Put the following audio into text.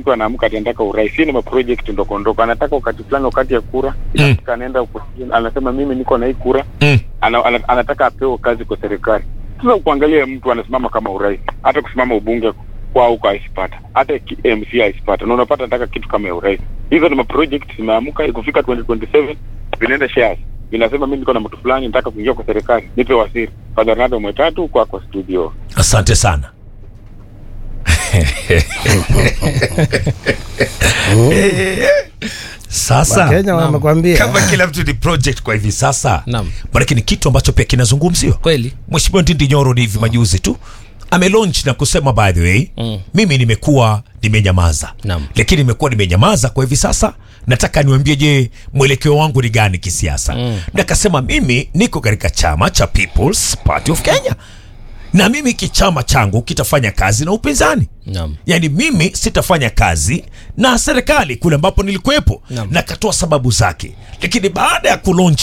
mtu anaamka ati anataka urais. Hii ni maproject ndogo ndogo, anataka wakati fulani, wakati ya kura inafika, anaenda opposition, anasema mimi niko na hii kura Mm. ana, ana, anataka apewe kazi kwa serikali. Sasa kuangalia mtu anasimama kama urais, hata kusimama ubunge kwao huko aisipata, hata ki- MC aisipata, na unapata nataka kitu kama ya urais. Hizo ni maproject zimeamka, ikufika 2027 vinaenda shares vinasema mimi niko na mtu fulani nataka kuingia kwa serikali, nipe wasiri. Father Ronaldo Mwetatu kwa kwa studio. Asante sana. Sasa Wakenya wamekwambia kama kila mtu ni project kwa hivi sasa, Naam. maanake ni kitu ambacho pia kinazungumziwa. Kweli. Mheshimiwa Ndindi Nyoro ni hivi majuzi tu amelaunch na kusema by the way Mm. mimi nimekuwa nimenyamaza, Naam. lakini nimekuwa nimenyamaza kwa hivi sasa, nataka niwaambie, je, mwelekeo wangu ni gani kisiasa? Mm. Na akasema mimi niko katika chama cha People's Party of Kenya na mimi kichama changu kitafanya kazi na upinzani Naam. yaani mimi sitafanya kazi na serikali kule ambapo nilikuwepo Naam. na katoa sababu zake lakini baada ya kulaunch